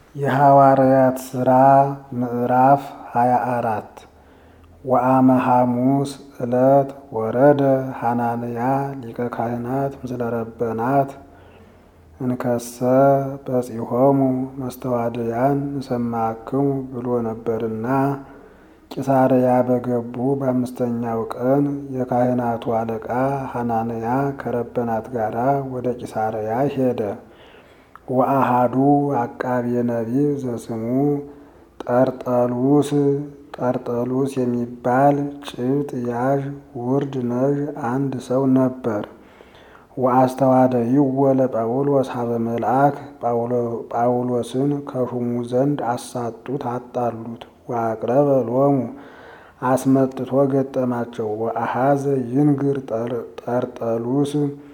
የሐዋርያት ሥራ ምዕራፍ ሃያ አራት ወአመ ሐሙስ ዕለት ወረደ ሐናንያ ሊቀ ካህናት ምስለ ረበናት እንከሰ በጺሖሙ መስተዋድያን ንሰማክሙ ብሎ ነበርና ቂሳርያ በገቡ በአምስተኛው ቀን የካህናቱ አለቃ ሐናንያ ከረበናት ጋር ወደ ቂሳርያ ሄደ። ወአሃዱ አቃቤ ነቢብ ዘስሙ ጠርጠሉስ ጠርጠሉስ የሚባል ጭብጥ ያዥ ውርድ ነዥ አንድ ሰው ነበር። ወአስተዋደይዎ ለጳውሎስ ሀበ መልአክ ጳውሎስን ከሹሙ ዘንድ አሳጡት፣ አጣሉት። ወአቅረበ ሎሙ አስመጥቶ ገጠማቸው። ወአሃዘ ይንግር ጠርጠሉስ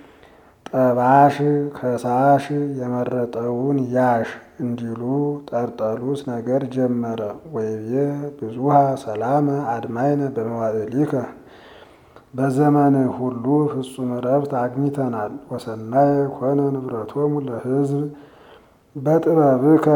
ጠባሽ ከሳሽ የመረጠውን ያሽ እንዲሉ ጠርጠሉስ ነገር ጀመረ። ወይቤ ብዙሃ ሰላመ አድማይነ በመዋዕሊከ በዘመንህ ሁሉ ፍጹም ረፍት አግኝተናል። ወሰናይ ኮነ ንብረቶሙ ለሕዝብ በጥበብከ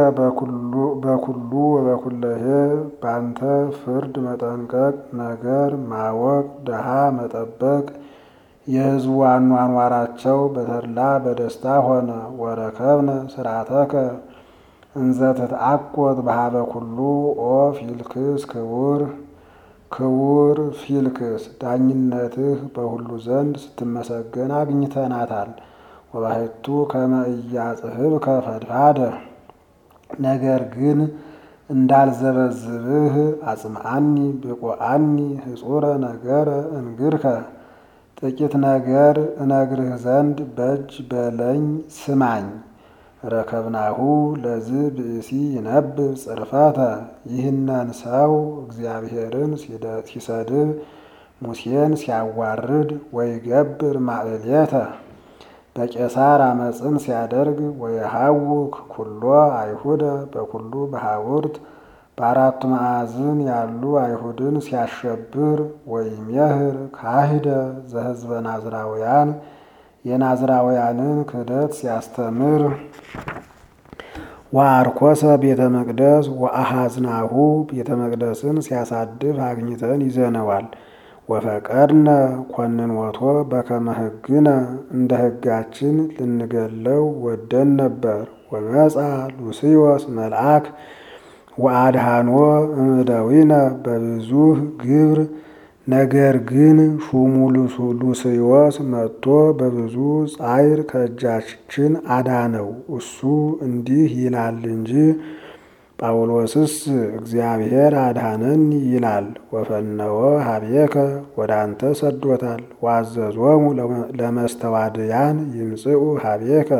በኩሉ ወበኩለሄ ባንተ ፍርድ መጠንቀቅ ነገር ማወቅ ድሃ መጠበቅ የሕዝቡ አኗኗራቸው በተድላ በደስታ ሆነ። ወረከብነ ስርዓተከ እንዘ ትትአቆት በሀበ ኩሉ ኦ ፊልክስ ክቡር ክቡር ፊልክስ ዳኝነትህ በሁሉ ዘንድ ስትመሰገን አግኝተናታል። ወባሕቱ ከመ ኢያጽሕፍከ ፈድፋደ ነገር ግን እንዳልዘበዝብህ አጽምዓኒ ብቁዓኒ ህጹረ ነገረ እንግርከ ጥቂት ነገር እነግርህ ዘንድ በጅ በለኝ ስማኝ። ረከብናሁ ለዝ ብእሲ ይነብብ ጽርፈተ ይህነን ሰው እግዚአብሔርን ሲሰድብ ሙሴን ሲያዋርድ ወይገብር ማዕሌተ በቄሳር አመፅን ሲያደርግ ወየሐውክ ኩሎ አይሁደ በኩሉ በሐውርት በአራቱ ማዕዝን ያሉ አይሁድን ሲያሸብር ወይሜህር ካሂደ ዘህዝበ ናዝራውያን የናዝራውያንን ክህደት ሲያስተምር ወአርኮሰ ቤተ መቅደስ ወአሃዝናሁ ቤተ መቅደስን ሲያሳድፍ አግኝተን ይዘነዋል። ወፈቀድነ ኮንንወቶ በከመ ሕግነ እንደ ሕጋችን ልንገለው ወደን ነበር። ወመጻ ሉስዮስ መልአክ ወአድሃኖ እምደዊነ በብዙህ ግብር ነገር ግን ሹሙ ሉስዮስ መጥቶ በብዙ ጻይር ከእጃችን አዳነው። እሱ እንዲህ ይላል እንጂ ጳውሎስስ እግዚአብሔር አድሃነን ይላል። ወፈነወ ሀቤከ ወደ አንተ ሰዶታል። ዋዘዞሙ ለመስተዋድያን ይምጽኡ ሀቤከ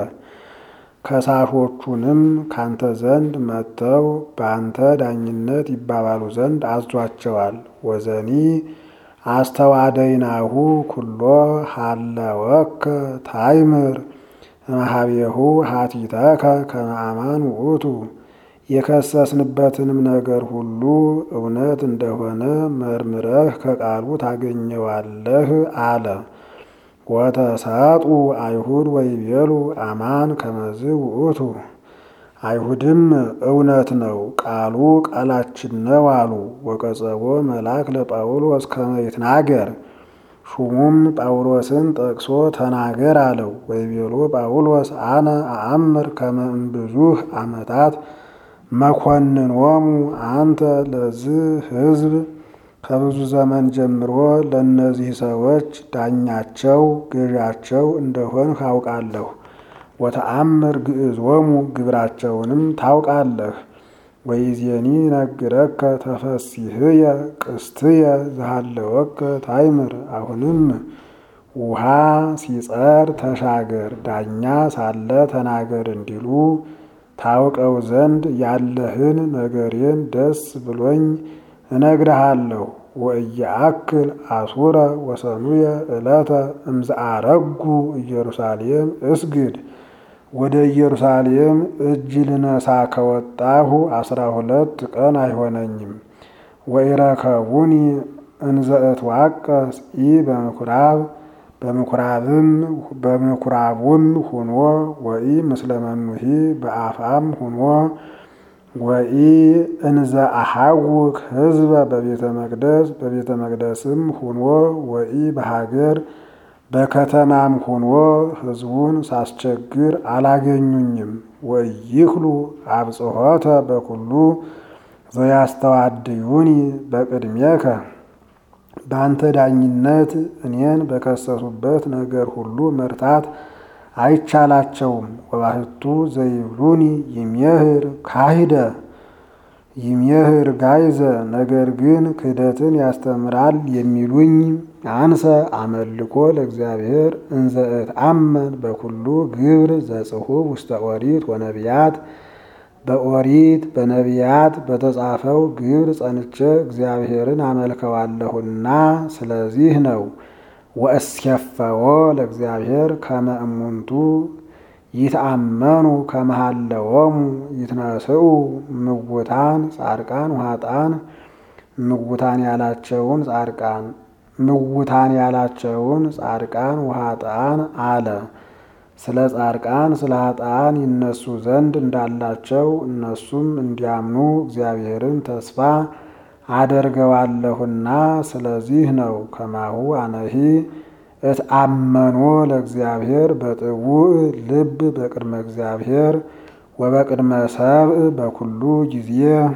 ከሳሾቹንም ካንተ ዘንድ መጥተው በአንተ ዳኝነት ይባባሉ ዘንድ አዟቸዋል። ወዘኒ አስተዋደይናሁ ኩሎ ሃለወከ ታይምር እምኀቤሁ ሀቲተከ ከመ አማን ውእቱ የከሰስንበትንም ነገር ሁሉ እውነት እንደሆነ መርምረህ ከቃሉ ታገኘዋለህ አለ። ወተሳጡ አይሁድ ወይቤሉ አማን ከመዝ ውእቱ አይሁድም እውነት ነው ቃሉ ቃላችን ነው አሉ። ወቀጸቦ መልአክ ለጳውሎስ ከመ ይትናገር ሹሙም ጳውሎስን ጠቅሶ ተናገር አለው። ወይቤሎ ጳውሎስ አነ አአምር ከመ እምብዙህ ዓመታት መኮንኖሙ አንተ ለዚህ ሕዝብ ከብዙ ዘመን ጀምሮ ለእነዚህ ሰዎች ዳኛቸው ገዣቸው እንደሆን ካውቃለሁ። ወተአምር ግዕዞሙ ግብራቸውንም ታውቃለህ። ወይዜኒ ነግረከ ተፈሲህየ ቅስትየ ዝሃለወከ ታይምር አሁንም ውሃ ሲጸር ተሻገር ዳኛ ሳለ ተናገር እንዲሉ ታውቀው ዘንድ ያለህን ነገሬን ደስ ብሎኝ እነግርሃለሁ። ወእየአክል አሱረ ወሰኑየ ዕለተ እምዝአረጉ ኢየሩሳሌም እስግድ ወደ ኢየሩሳሌም እጅ ልነሳ ከወጣሁ አስራ ሁለት ቀን አይሆነኝም። ወኢረከቡኒ እንዘ እትዋቀስ ኢ በምኩራብ በምኩራብም በምኩራቡም ሁኖ ወኢ ምስለ መኑሂ በአፋም ሁኖ ወኢ እንዘ አሐውክ ህዝበ በቤተ መቅደስ በቤተ መቅደስም ሁኖ ወኢ በሀገር በከተማም ሁኖ ህዝቡን ሳስቸግር አላገኙኝም። ወይክሉ አብጽሖተ በኩሉ ዘያስተዋድዩኒ በቅድሜከ በአንተ ዳኝነት እኔን በከሰሱበት ነገር ሁሉ መርታት አይቻላቸውም። ወባህቱ ዘይብሉኒ ይሜህር ካሂደ ይሜህር ጋይዘ ነገር ግን ክህደትን ያስተምራል የሚሉኝ አንሰ አመልኮ ለእግዚአብሔር እንዘ እትአመን በኩሉ ግብር ዘጽሑፍ ውስተ ኦሪት ወነቢያት በኦሪት በነቢያት በተጻፈው ግብር ጸንቼ እግዚአብሔርን አመልከዋለሁና ስለዚህ ነው። ወእስኬፈዎ ለእግዚአብሔር ከመ እሙንቱ ይትአመኑ ከመሃለዎሙ ይትነስኡ ምውታን ጻድቃን ውሃጣን ምውታን ያላቸውን ጻድቃን ምውታን ያላቸውን ጻድቃን ውሃጣን አለ። ስለ ጻድቃን ስለ ኃጥአን ይነሱ ዘንድ እንዳላቸው እነሱም እንዲያምኑ እግዚአብሔርን ተስፋ አደርገዋለሁና ስለዚህ ነው። ከማሁ አነሂ እትአመኖ ለእግዚአብሔር በጥቡዕ ልብ በቅድመ እግዚአብሔር ወበቅድመ ሰብእ በኩሉ ጊዜ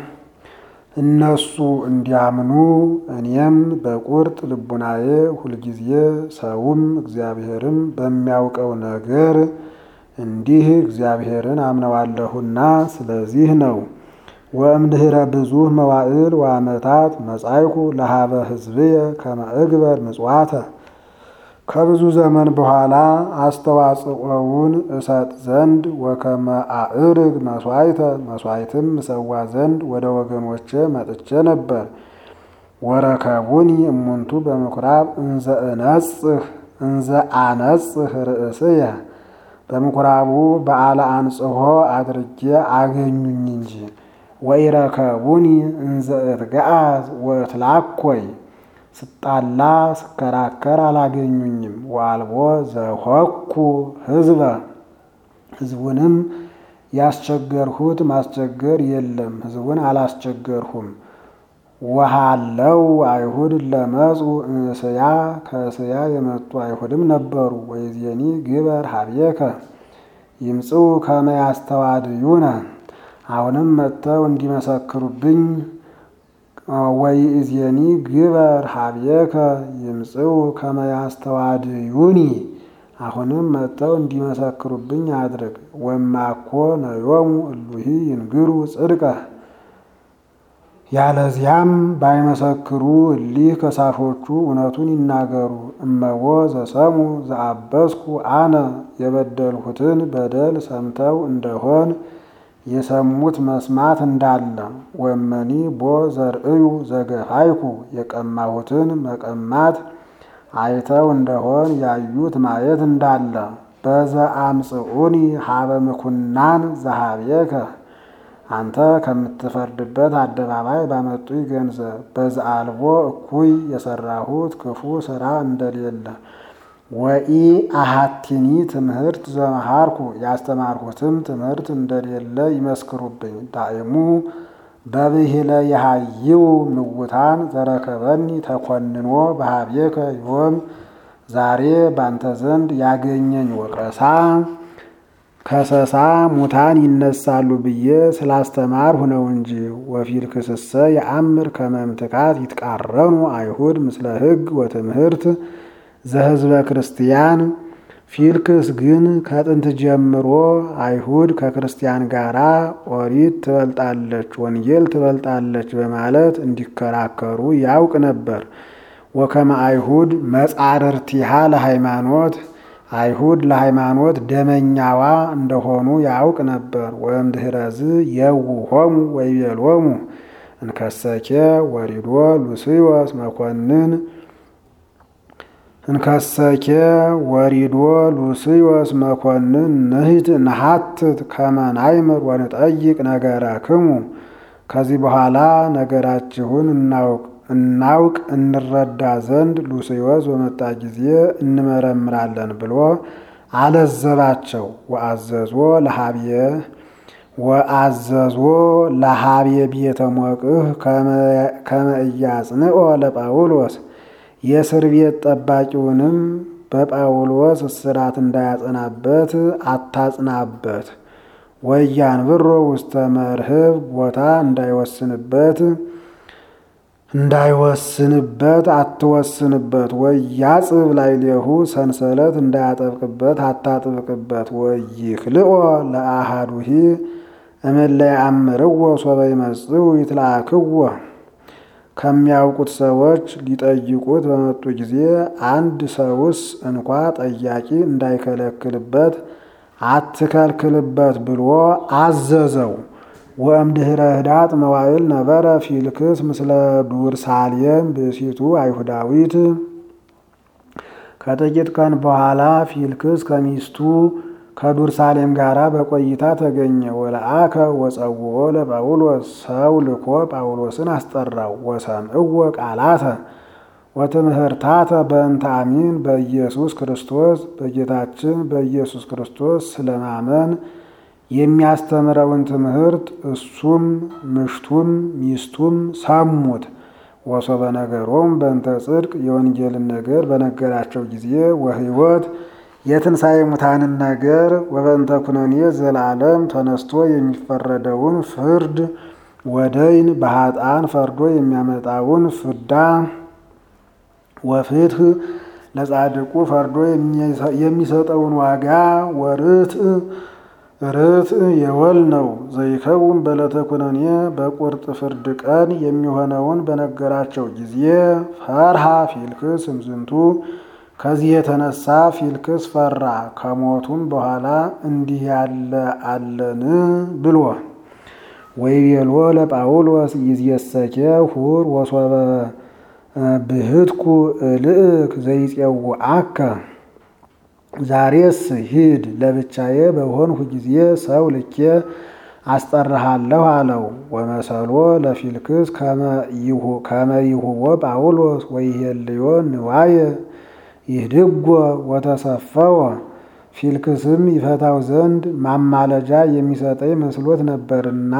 እነሱ እንዲያምኑ እኔም በቁርጥ ልቡናዬ ሁልጊዜ ሰውም እግዚአብሔርም በሚያውቀው ነገር እንዲህ እግዚአብሔርን አምነዋለሁና ስለዚህ ነው። ወእምድኅረ ብዙኅ መዋዕል ወዓመታት መጻይኩ ለሀበ ሕዝብየ ከመ እግበር ምጽዋተ ከብዙ ዘመን በኋላ አስተዋጽኦውን እሰጥ ዘንድ ወከመ አዕርግ መስዋዕተ መስዋዕትም እሰዋ ዘንድ ወደ ወገኖቼ መጥቼ ነበር። ወረከቡኒ እሙንቱ በምኩራብ እንዘ እነጽህ እንዘ አነጽህ ርእስየ በምኩራቡ በዓለ አንጽሖ አድርጌ አገኙኝ እንጂ ወኢረከቡኒ እንዘ እትገአዝ ወእትላኮይ ስጣላ ስከራከር አላገኙኝም። ወአልቦ ዘሆኩ ህዝበ ህዝቡንም ያስቸገርሁት ማስቸገር የለም፣ ህዝቡን አላስቸገርሁም። ወሃለው አይሁድ ለመጹ እስያ ከእስያ የመጡ አይሁድም ነበሩ። ወይዜኒ ግበር ሀብየከ ይምጽኡ ከመ ያስተዋድዩነ አሁንም መጥተው እንዲመሰክሩብኝ ወይእዜኒ ግበር ሀብየከ ይምጽኡ ከመ ያስተዋድዩኒ አሁንም መጥተው እንዲመሰክሩብኝ አድርግ። ወማኮ ነዮሙ እሉሂ ይንግሩ ጽድቀ ያለዚያም ባይመሰክሩ እሊህ ከሳሾቹ እውነቱን ይናገሩ። እመቦ ዘሰሙ ዘአበስኩ አነ የበደልሁትን በደል ሰምተው እንደሆን የሰሙት መስማት እንዳለ ወመኒ ቦ ዘርእዩ ዘገፋይኩ የቀማሁትን መቀማት አይተው እንደሆን ያዩት ማየት እንዳለ በዘአምጽኡኒ ሀበ ምኩናን ዘሀብየከ አንተ ከምትፈርድበት አደባባይ ባመጡኝ ገንዘብ በዘአልቦ እኩይ የሰራሁት ክፉ ስራ እንደሌለ ወኢ አሃቲኒ ትምህርት ዘመሃርኩ ያስተማርሁትም ትምህርት እንደሌለ ይመስክሩብኝ። ዳእሙ በብሂለ የሃይው ምውታን ዘረከበኒ ተኮንኖ በሀብየከ ዮም ዛሬ ባንተ ዘንድ ያገኘኝ ወቀሳ ከሰሳ ሙታን ይነሳሉ ብዬ ስላስተማርሁ ነው እንጂ። ወፊል ክስሰ የአምር ከመምትካት ይትቃረኑ አይሁድ ምስለ ሕግ ወትምህርት ዘህዝበ ክርስቲያን ፊልክስ ግን ከጥንት ጀምሮ አይሁድ ከክርስቲያን ጋር ኦሪት ትበልጣለች፣ ወንጌል ትበልጣለች በማለት እንዲከራከሩ ያውቅ ነበር። ወከመ አይሁድ መጻርርቲሃ ለሃይማኖት አይሁድ ለሃይማኖት ደመኛዋ እንደሆኑ ያውቅ ነበር። ወይም ድህረዝ የውሆሙ ወይቤሎሙ እንከሰኬ ወሪዶ ሉስዮስ መኮንን እንከሰኬ ወሪዶ ሉስዮስ መኮንን ንህት ነሐትት ከመናይምር ወንጠይቅ ነገረክሙ ከዚህ በኋላ ነገራችሁን እናውቅ እናውቅ እንረዳ ዘንድ ሉስዮስ በመጣ ጊዜ እንመረምራለን ብሎ አለዘባቸው። ወአዘዞ ለሀብየ ወአዘዞ ለሃቤ ቤተ ሞቅህ ከመ ኢያጽንኦ ለጳውሎስ የእስር ቤት ጠባቂውንም በጳውሎስ እስራት እንዳያጸናበት አታጽናበት። ወያንብሮ ውስተ መርህብ ቦታ እንዳይወስንበት እንዳይወስንበት አትወስንበት። ወያጽብ ላዕሌሁ ሰንሰለት እንዳያጠብቅበት አታጥብቅበት። ወይክልኦ ለአሃዱሂ እምእለ ያአምርዎ ሶበ ይመጽኡ ይትለአክዎ ከሚያውቁት ሰዎች ሊጠይቁት በመጡ ጊዜ አንድ ሰውስ እንኳ ጠያቂ እንዳይከለክልበት አትከልክልበት ብሎ አዘዘው። ወእምድኅረ ህዳጥ መዋዕል ነበረ ፊልክስ ምስለ ዱርሳሌም ብእሲቱ አይሁዳዊት። ከጥቂት ቀን በኋላ ፊልክስ ከሚስቱ ከዱርሳሌም ጋር በቆይታ ተገኘ። ወለአከ ወጸውኦ ለጳውሎስ ሰው ልኮ ጳውሎስን አስጠራው። ወሰምዕዎ ቃላተ ወትምህርታተ በእንተ አሚን በኢየሱስ ክርስቶስ በጌታችን በኢየሱስ ክርስቶስ ስለማመን የሚያስተምረውን ትምህርት እሱም ምሽቱም ሚስቱም ሰሙት። ወሶበ ነገሮም በእንተ ጽድቅ የወንጌልን ነገር በነገራቸው ጊዜ ወሕይወት የትንሣኤ ሙታንን ነገር ወበእንተ ኩነኔ ዘላለም ተነስቶ የሚፈረደውን ፍርድ ወደይን በኃጥአን ፈርዶ የሚያመጣውን ፍዳ ወፍትህ ለጻድቁ ፈርዶ የሚሰጠውን ዋጋ ወርትዕ ርትዕ የወል ነው። ዘይከውን በዕለተ ኩነኔ በቁርጥ ፍርድ ቀን የሚሆነውን በነገራቸው ጊዜ ፈርሃ ፊልክስ እምዝንቱ ከዚህ የተነሳ ፊልክስ ፈራ። ከሞቱም በኋላ እንዲህ ያለ አለን ብሎ ወይቤሎ ለጳውሎስ ይዝየሰኬ ሁር ወሶበ ብህትኩ እልእክ ዘይጼውዐከ ዛሬስ ሂድ ለብቻዬ በሆንሁ ጊዜ ሰው ልኬ አስጠራሃለሁ አለው። ወመሰሎ ለፊልክስ ከመ ይሁቦ ጳውሎስ ወይሄልዮ ንዋየ ይህድጎ ወተሰፈወ ፊልክስም ይፈታው ዘንድ ማማለጃ የሚሰጠኝ መስሎት ነበርና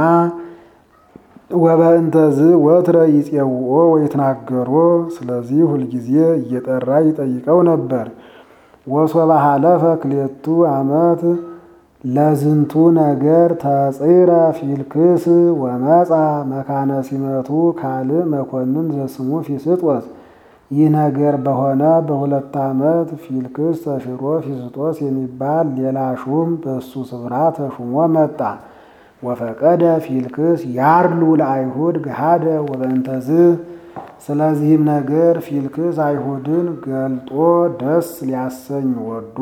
ወበእንተዝ ወትረ ይጼውኦ ወይትናገሮ ስለዚህ ሁልጊዜ እየጠራ ይጠይቀው ነበር። ወሶበ ሀለፈ ክሌቱ ዓመት ለዝንቱ ነገር ተጽረ ፊልክስ ወመጻ መካነ ሲመቱ ካልእ መኮንን ዘስሙ ፊስጦስ። ይህ ነገር በሆነ በሁለት ዓመት ፊልክስ ተሽሮ ፊስጦስ የሚባል ሌላ ሹም በእሱ ስፍራ ተሹሞ መጣ። ወፈቀደ ፊልክስ ያርሉ ለአይሁድ ገሃደ ወበእንተዝ ስለዚህም ነገር ፊልክስ አይሁድን ገልጦ ደስ ሊያሰኝ ወዶ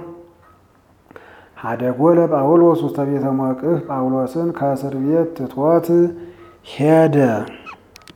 ሀደጎ ለጳውሎስ ውስተ ቤተ ሞቅህ ጳውሎስን ከእስር ቤት ትቶት ሄደ።